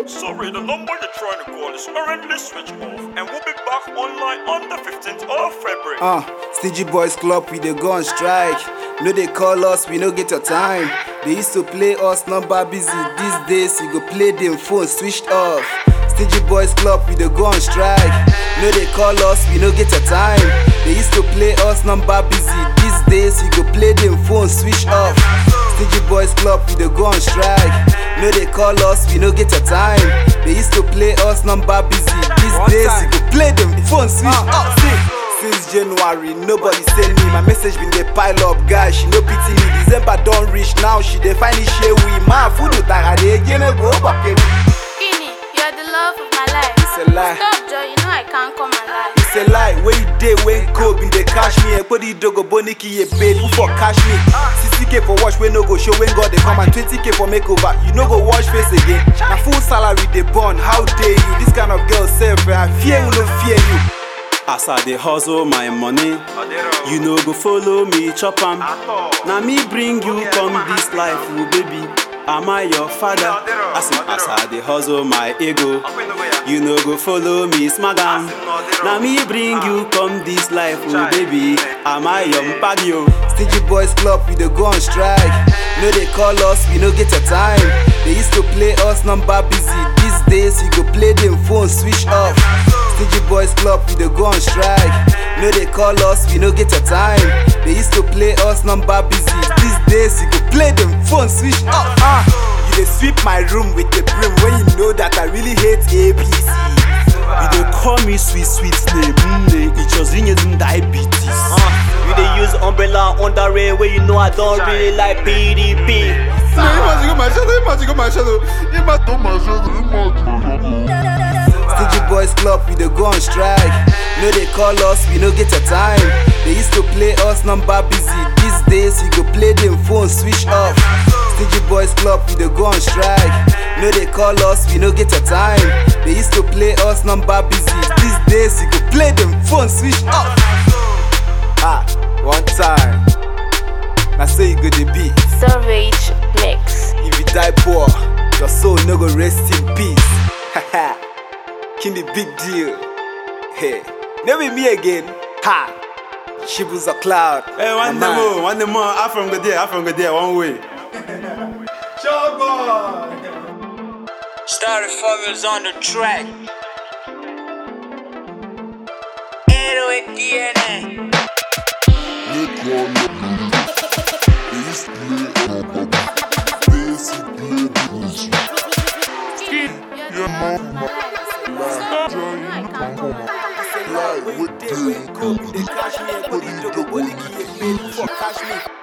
Sorry, the number you're trying to call is currently switched off, and we'll be back online on the 15th of February. Uh, Stingy Boys Club, we dey go on strike. No, they call us, we no get your time. They used to play us number busy. These days, you go play them phone switched off. Stingy Boys Club, we dey go on strike. No, they call us, we no get your time. They used to play us number busy. These days, you go play them phone switched off. Stingy Boys Club, we dey go on strike. No, they call us, we no get your time. They used to play us number busy. These One days, time. you go play them phone switched off. See? Since January, nobody send me. My message been dey pile up, guys. She no pity me. December don't reach now. She dey find it share we. Ma food utara dey again go back. Guinea, you're the love of my life. It's a lie. Stop, Joe. You know I can't come alive. It's a lie. Where you dey when cold been dey cash me? And put the dogo boniki ye paid who for cash me. 60k for watch when no go show when God they come and 20k for makeover. You no go wash face again. Na full salary they burn. How dare you? This kind of girl self, I fear who no fear you. As I dey hustle my money, you no go follow me chop am. Na me bring you come this life, oh baby. Am I your father? As in, as I dey hustle my ego, you no go follow me smack am. Na me bring you come this life, oh baby. Am I your mpagyo? Stingy Boys Club, we dey go on strike. No, they call us, we no get your time. They used to play us number busy. These days, you go play them phone switch off. Stingy Boys Club, we dey go on strike. No, they call us, we no get your time. They used to play us number busy. These days, you go play them phone switch off. Ah, you dey sweep my room with a broom when you know that I really hate APC. You dey call me sweet sweet name, nne ichọzinye m diabetes. You dey use umbrella under rain where you know I don't really like PDP. Stingy Boys Club, we dey go on strike. No, they call us, we no get your time. They used to play us number busy. These days, you go play them phone switch off. Stingy Boys Club, we dey go on strike. No, they call us, we no get your time. They used to play us number busy. These days, you go play them phone switch off. Ah, one time. I say you go the beat. Savage Mix. If you die poor, your soul no go rest in peace. Haha, King the big deal. Hey, never me again. Ha, Shibus a cloud. Hey, one My day man. more, one day more. I from go there, I from go there, one way. Started formers on the track. 808 DNA. Guinea, you're the love of my life. Stop, Joe. You know I can't come alive. Like, what day when cold, they cash me and put it to the body, for cash me.